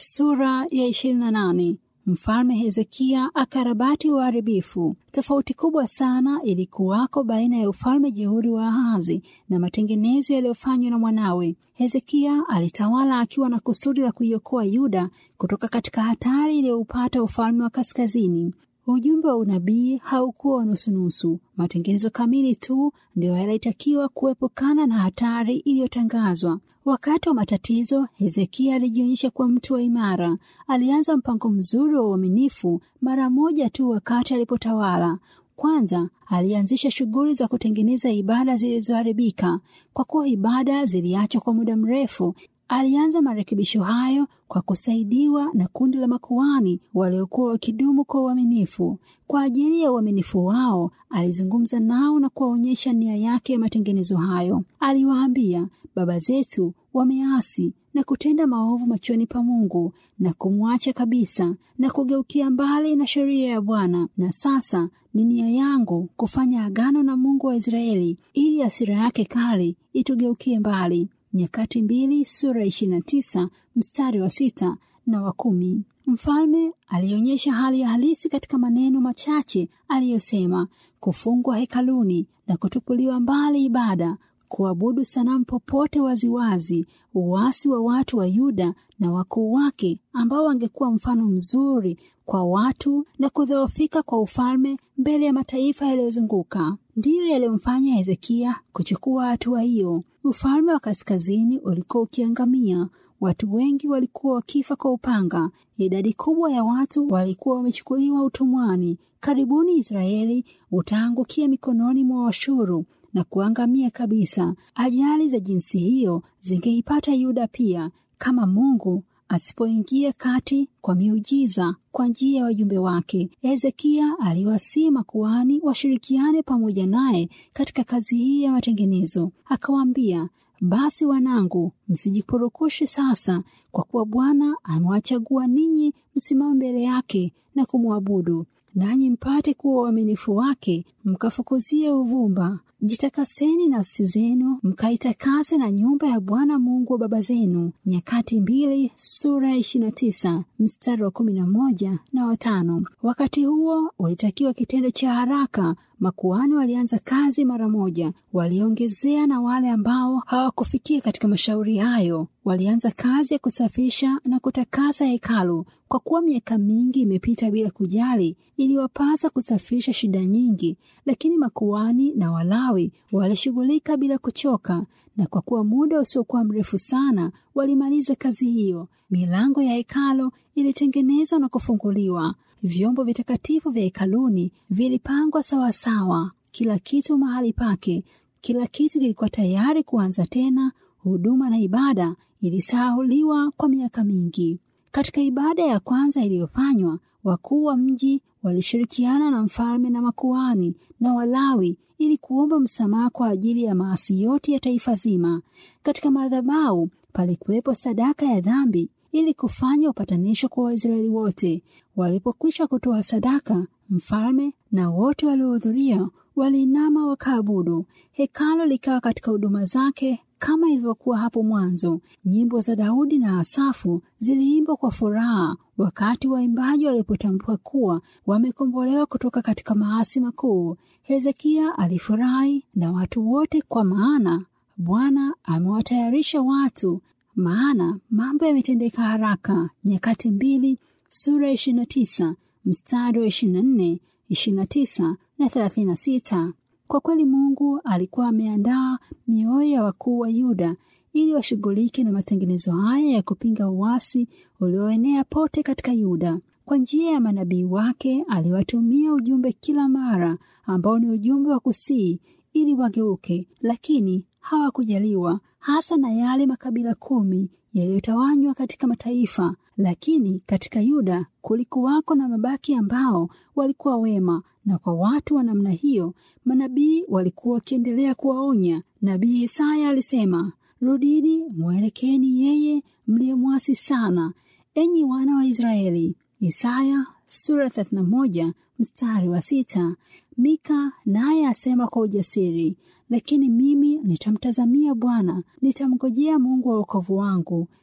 Sura ya 28. Mfalme Hezekia akarabati uharibifu. Tofauti kubwa sana ilikuwako baina ya ufalme jeuri wa Ahazi na matengenezo yaliyofanywa na mwanawe. Hezekia alitawala akiwa na kusudi la kuiokoa Yuda kutoka katika hatari iliyoupata ufalme wa kaskazini. Ujumbe wa unabii haukuwa wa nusunusu. Matengenezo kamili tu ndio yalitakiwa kuepukana na hatari iliyotangazwa. Wakati wa matatizo, Hezekia alijionyesha kuwa mtu wa imara. Alianza mpango mzuri wa uaminifu mara moja tu wakati alipotawala. Kwanza alianzisha shughuli za kutengeneza ibada zilizoharibika. Kwa kuwa ibada ziliachwa kwa muda mrefu, alianza marekebisho hayo kwa kusaidiwa na kundi la makuhani waliokuwa wakidumu kwa uaminifu. Kwa ajili ya uaminifu wao, alizungumza nao na kuwaonyesha nia yake ya matengenezo hayo. Aliwaambia, baba zetu wameasi na kutenda maovu machoni pa Mungu na kumwacha kabisa na kugeukia mbali na sheria ya Bwana. Na sasa ni nia yangu kufanya agano na Mungu wa Israeli ili hasira yake kali itugeukie mbali. Nyakati mbili sura ishirini na tisa mstari wa sita na wa kumi. Mfalme alionyesha hali ya halisi katika maneno machache aliyosema: kufungwa hekaluni na kutupuliwa mbali ibada, kuabudu sanamu popote waziwazi, uasi wa watu wa Yuda na wakuu wake ambao wangekuwa mfano mzuri kwa watu na kudhoofika kwa ufalme mbele ya mataifa yaliyozunguka ndiyo yaliyomfanya Hezekia kuchukua hatua hiyo. Ufalme wa kaskazini ulikuwa ukiangamia. Watu wengi walikuwa wakifa kwa upanga. Idadi kubwa ya watu walikuwa wamechukuliwa utumwani. Karibuni Israeli utaangukia mikononi mwa Washuru na kuangamia kabisa. Ajali za jinsi hiyo zingeipata Yuda pia kama Mungu asipoingia kati kwa miujiza kwa njia ya wajumbe wake. Hezekia aliwasihi makuhani washirikiane pamoja naye katika kazi hii ya matengenezo. Akawaambia, basi wanangu, msijipurukushe sasa, kwa kuwa Bwana amewachagua ninyi msimame mbele yake na kumwabudu, nanyi mpate kuwa uaminifu wake, mkafukuzie uvumba. Jitakaseni nafsi zenu, mkaitakase na nyumba ya Bwana Mungu wa baba zenu. Nyakati mbili sura ya ishirini na tisa mstari wa kumi na moja na watano. Wakati huo ulitakiwa kitendo cha haraka. Makuhani walianza kazi mara moja. Waliongezea na wale ambao hawakufikia katika mashauri hayo walianza kazi ya kusafisha na kutakasa hekalu. Kwa kuwa miaka mingi imepita bila kujali, iliwapasa kusafisha shida nyingi, lakini makuhani na Walawi walishughulika bila kuchoka, na kwa kuwa muda usiokuwa mrefu sana walimaliza kazi hiyo. Milango ya hekalu ilitengenezwa na kufunguliwa. Vyombo vitakatifu vya hekaluni vilipangwa sawasawa, kila kitu mahali pake. Kila kitu kilikuwa tayari kuanza tena. Huduma na ibada ilisahuliwa kwa miaka mingi. Katika ibada ya kwanza iliyofanywa, wakuu wa mji walishirikiana na mfalme na makuhani na Walawi ili kuomba msamaha kwa ajili ya maasi yote ya taifa zima. Katika madhabahu palikuwepo sadaka ya dhambi ili kufanya upatanisho kwa Waisraeli wote. Walipokwisha kutoa sadaka, mfalme na wote waliohudhuria waliinama wakaabudu. Hekalo likawa katika huduma zake kama ilivyokuwa hapo mwanzo. Nyimbo za Daudi na Asafu ziliimbwa kwa furaha wakati waimbaji walipotambua kuwa wamekombolewa kutoka katika maasi makuu. Hezekia alifurahi na watu wote, kwa maana Bwana amewatayarisha watu, maana mambo yametendeka haraka. Nyakati mbili sura ishirini na tisa mstari wa ishirini na nne ishirini na tisa na thelathini na sita. Kwa kweli Mungu alikuwa ameandaa mioyo ya wakuu wa Yuda ili washughulike na matengenezo haya ya kupinga uasi ulioenea pote katika Yuda. Kwa njia ya manabii wake aliwatumia ujumbe kila mara, ambao ni ujumbe wa kusii ili wageuke, lakini hawakujaliwa, hasa na yale makabila kumi yaliyotawanywa katika mataifa. Lakini katika Yuda kulikuwako na mabaki ambao walikuwa wema, na kwa watu wa namna hiyo manabii walikuwa wakiendelea kuwaonya. Nabii Isaya alisema, rudini mwelekeni yeye mliyemwasi sana, enyi wana wa Israeli. Isaya sura 31 mstari wa sita. Mika naye asema kwa ujasiri, lakini mimi nitamtazamia Bwana, nitamngojea Mungu wa wokovu wangu.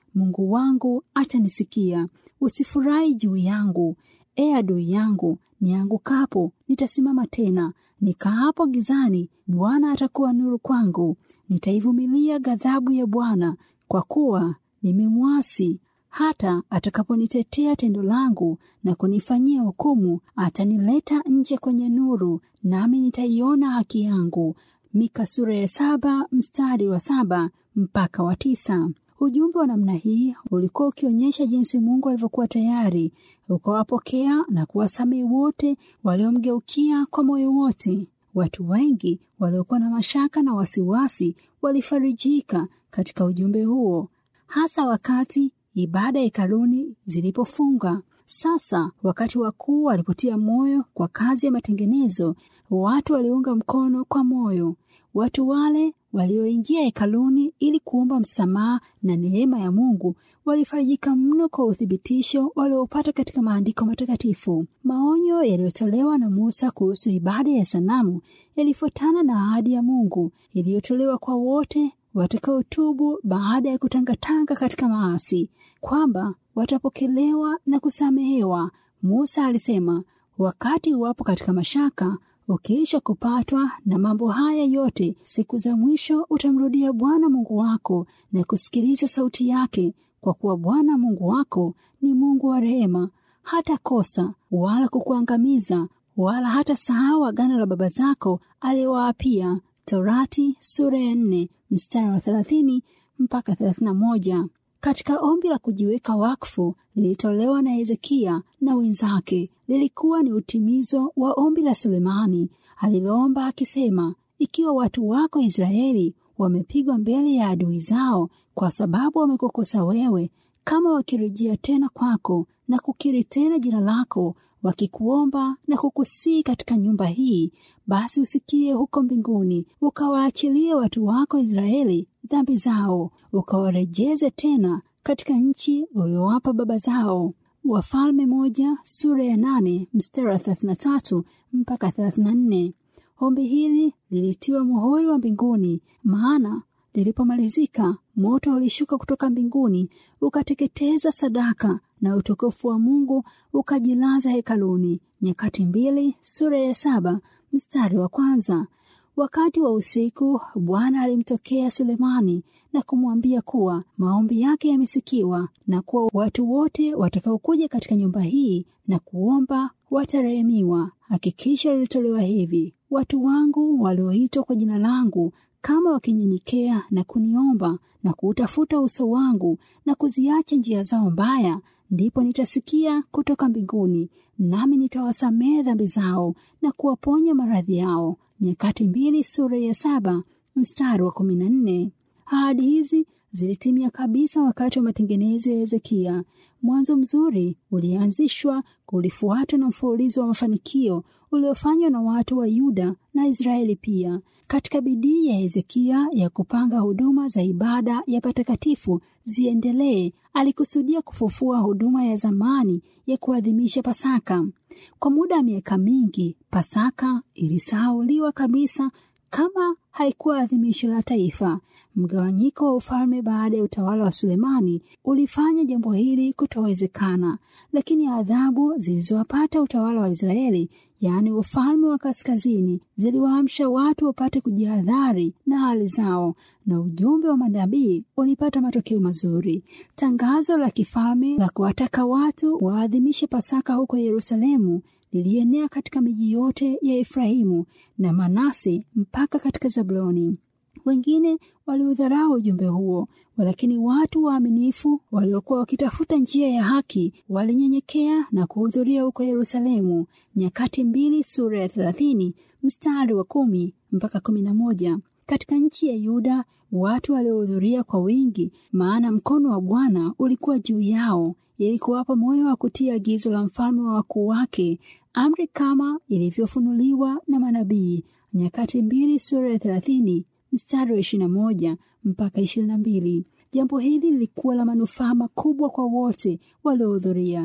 Mungu wangu atanisikia. Usifurahi juu yangu, e adui yangu. Niangukapo nitasimama tena, nikaapo gizani, Bwana atakuwa nuru kwangu. Nitaivumilia ghadhabu ya Bwana, kwa kuwa nimemwasi. Hata atakaponitetea tendo langu na kunifanyia hukumu, atanileta nje kwenye nuru, nami nitaiona haki yangu. Mika sura ya saba mstari wa saba mpaka wa tisa. Ujumbe wa namna hii ulikuwa ukionyesha jinsi Mungu alivyokuwa tayari ukawapokea na kuwasamehe wote waliomgeukia kwa moyo wote. Watu wengi waliokuwa na mashaka na wasiwasi walifarijika katika ujumbe huo, hasa wakati ibada hekaluni zilipofunga. Sasa wakati wakuu walipotia moyo kwa kazi ya matengenezo, watu waliunga mkono kwa moyo. Watu wale walioingia hekaluni ili kuomba msamaha na neema ya Mungu walifarijika mno kwa uthibitisho waliopata katika maandiko matakatifu. Maonyo yaliyotolewa na Musa kuhusu ibada ya sanamu yalifuatana na ahadi ya Mungu iliyotolewa kwa wote watakaotubu baada ya kutangatanga katika maasi, kwamba watapokelewa na kusamehewa. Musa alisema, wakati wapo katika mashaka ukiisha kupatwa na mambo haya yote, siku za mwisho utamrudia Bwana Mungu wako na kusikiliza sauti yake, kwa kuwa Bwana Mungu wako ni Mungu wa rehema, hata kosa wala kukuangamiza, wala hata sahau agano la baba zako aliyowaapia. Torati sura ya nne mstari wa thelathini mpaka thelathini na moja. Katika ombi la kujiweka wakfu lilitolewa na Hezekia na wenzake, lilikuwa ni utimizo wa ombi la Sulemani aliloomba akisema, ikiwa watu wako Israeli wamepigwa mbele ya adui zao kwa sababu wamekukosa wewe, kama wakirejea tena kwako na kukiri tena jina lako, wakikuomba na kukusii katika nyumba hii, basi usikie huko mbinguni, ukawaachilie watu wako Israeli dhambi zao, ukawarejeze tena katika nchi uliowapa baba zao. Wafalme moja sura ya nane mstari wa thelathini na tatu mpaka thelathini na nne. Ombi hili lilitiwa muhuri wa mbinguni, maana lilipomalizika moto ulishuka kutoka mbinguni ukateketeza sadaka na utukufu wa Mungu ukajilaza hekaluni. Nyakati mbili sura ya saba mstari wa kwanza. Wakati wa usiku Bwana alimtokea Sulemani na kumwambia kuwa maombi yake yamesikiwa na kuwa watu wote watakaokuja katika nyumba hii na kuomba watarehemiwa. Hakikisho lilitolewa hivi: watu wangu walioitwa kwa jina langu kama wakinyenyekea na kuniomba na kuutafuta uso wangu na kuziacha njia zao mbaya, ndipo nitasikia kutoka mbinguni, nami nitawasamehe dhambi zao na kuwaponya maradhi yao. Nyakati mbili sura ya saba mstari wa kumi na nne. Ahadi hizi zilitimia kabisa wakati wa matengenezo ya Hezekia. Mwanzo mzuri ulianzishwa, kulifuatwa na mfululizo wa mafanikio uliofanywa na watu wa Yuda na Israeli pia. Katika bidii ya Hezekia ya kupanga huduma za ibada ya patakatifu ziendelee, alikusudia kufufua huduma ya zamani ya kuadhimisha Pasaka. Kwa muda wa miaka mingi, Pasaka ilisahauliwa kabisa kama haikuwa adhimisho la taifa. Mgawanyiko wa ufalme baada ya utawala wa Sulemani ulifanya jambo hili kutowezekana, lakini adhabu zilizowapata utawala wa Israeli, yaani ufalme wa kaskazini, ziliwaamsha watu wapate kujihadhari na hali zao, na ujumbe wa manabii ulipata matokeo mazuri. Tangazo la kifalme la kuwataka watu waadhimishe Pasaka huko Yerusalemu lilienea katika miji yote ya Efraimu na Manase mpaka katika Zabuloni. Wengine waliudharau ujumbe huo, lakini watu waaminifu waliokuwa wakitafuta njia ya haki walinyenyekea na kuhudhuria huko Yerusalemu. Nyakati mbili sura ya thelathini mstari wa kumi mpaka kumi na moja. Katika nchi ya Yuda watu waliohudhuria kwa wingi, maana mkono wa Bwana ulikuwa juu yao ili kuwapa moyo wa kutia agizo la mfalme wa wakuu wake, amri kama ilivyofunuliwa na manabii. Nyakati mbili sura ya thelathini mstari wa ishirini na moja mpaka ishirini na mbili. Jambo hili lilikuwa la manufaa makubwa kwa wote waliohudhuria.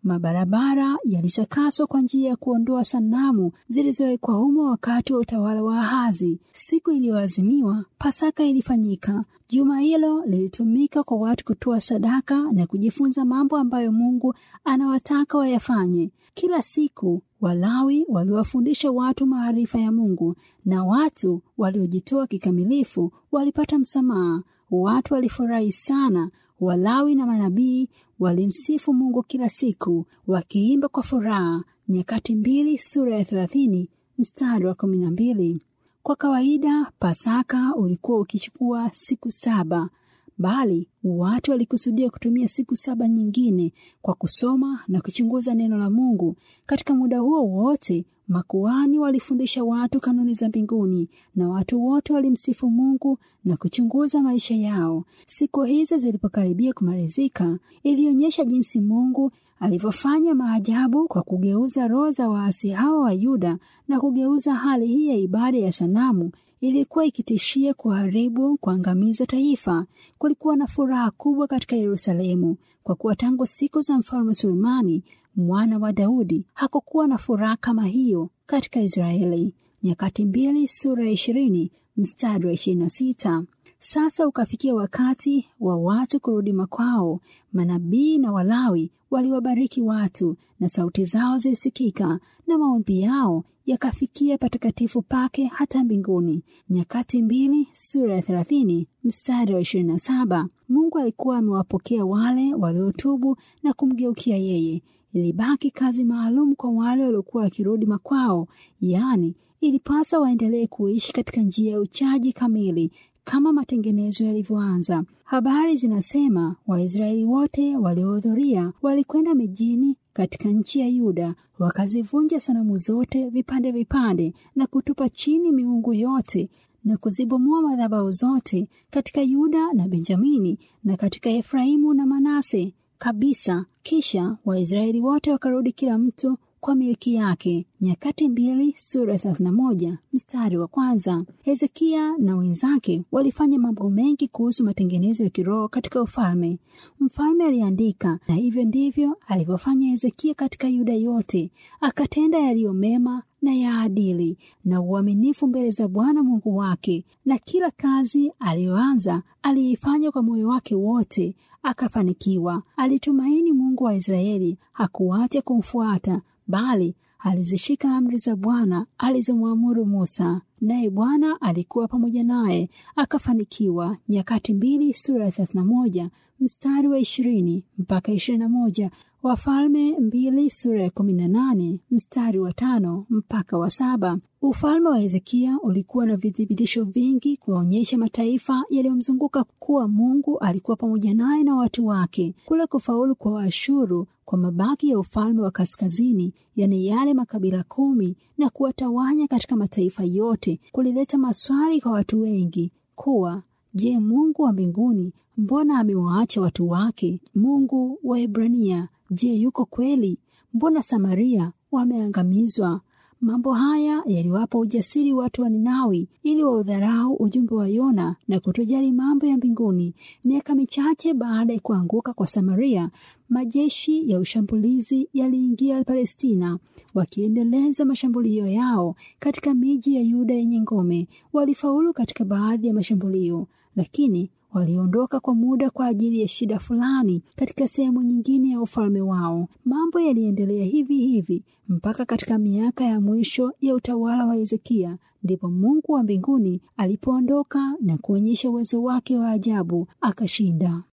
Mabarabara yalitakaswa kwa njia ya kuondoa sanamu zilizowekwa humo wakati wa utawala wa Ahazi. Siku iliyoazimiwa Pasaka ilifanyika. Juma hilo lilitumika kwa watu kutoa sadaka na kujifunza mambo ambayo Mungu anawataka wayafanye. Kila siku Walawi waliwafundisha watu maarifa ya Mungu, na watu waliojitoa kikamilifu walipata msamaha. Watu walifurahi sana. Walawi na manabii walimsifu Mungu kila siku wakiimba kwa furaha. Nyakati mbili sura ya thelathini mstari wa kumi na mbili. Kwa kawaida Pasaka ulikuwa ukichukua siku saba, bali watu walikusudia kutumia siku saba nyingine kwa kusoma na kuchunguza neno la Mungu. Katika muda huo wote makuhani walifundisha watu kanuni za mbinguni na watu wote walimsifu Mungu na kuchunguza maisha yao. Siku hizo zilipokaribia kumalizika, ilionyesha jinsi Mungu alivyofanya maajabu kwa kugeuza roho za waasi hawa wa Yuda na kugeuza hali hii ya ibada ya sanamu ilikuwa ikitishia kuharibu, kuangamiza taifa. Kulikuwa na furaha kubwa katika Yerusalemu kwa kuwa tangu siku za mfalme Sulemani mwana wa Daudi hakukuwa na furaha kama hiyo katika Israeli. Nyakati mbili sura ya ishirini mstari wa ishirini na sita. Sasa ukafikia wakati wa watu kurudi makwao. Manabii na Walawi waliwabariki watu na sauti zao zilisikika na maombi yao yakafikia patakatifu pake hata mbinguni. Nyakati mbili sura ya thelathini mstari wa ishirini na saba. Mungu alikuwa amewapokea wale waliotubu na kumgeukia yeye. Ilibaki kazi maalum kwa wale waliokuwa wakirudi makwao, yaani ilipasa waendelee kuishi katika njia ya uchaji kamili kama matengenezo yalivyoanza. Habari zinasema Waisraeli wote waliohudhuria walikwenda mijini katika nchi ya Yuda, wakazivunja sanamu zote vipande vipande na kutupa chini miungu yote na kuzibomoa madhabahu zote katika Yuda na Benjamini na katika Efraimu na Manase kabisa. Kisha Waisraeli wote wakarudi kila mtu kwa milki yake. Nyakati mbili sura ya thelathini na moja mstari wa kwanza. Hezekia na wenzake walifanya mambo mengi kuhusu matengenezo ya kiroho katika ufalme. Mfalme aliandika, na hivyo ndivyo alivyofanya Hezekia katika Yuda yote, akatenda yaliyo mema na ya adili na uaminifu mbele za Bwana Mungu wake, na kila kazi aliyoanza aliifanya kwa moyo wake wote akafanikiwa. Alitumaini Mungu wa Israeli, hakuacha kumfuata, bali alizishika amri za Bwana alizomwamuru Musa, naye Bwana alikuwa pamoja naye akafanikiwa. Nyakati mbili sura ya thelathini na moja mstari wa ishirini mpaka ishirini na moja Wafalme mbili sura ya kumi na nane mstari wa tano mpaka wa saba. Ufalme wa Hezekia ulikuwa na vithibitisho vingi kuwaonyesha mataifa yaliyomzunguka kuwa Mungu alikuwa pamoja naye na watu wake. Kule kufaulu kwa Waashuru kwa mabaki ya ufalme wa kaskazini, yani yale makabila kumi, na kuwatawanya katika mataifa yote, kulileta maswali kwa watu wengi kuwa Je, Mungu wa mbinguni mbona amewaacha watu wake? Mungu wa Ebrania je, yuko kweli? Mbona Samaria wameangamizwa? Mambo haya yaliwapa ujasiri watu wa Ninawi ili waudharau ujumbe wa Yona na kutojali mambo ya mbinguni. Miaka michache baada ya kuanguka kwa Samaria, majeshi ya ushambulizi yaliingia Palestina, wakiendeleza mashambulio yao katika miji ya Yuda yenye ngome. Walifaulu katika baadhi ya mashambulio, lakini waliondoka kwa muda kwa ajili ya shida fulani katika sehemu nyingine ya ufalme wao. Mambo yaliendelea hivi hivi mpaka katika miaka ya mwisho ya utawala wa Hezekia, ndipo Mungu wa mbinguni alipoondoka na kuonyesha uwezo wake wa ajabu, akashinda.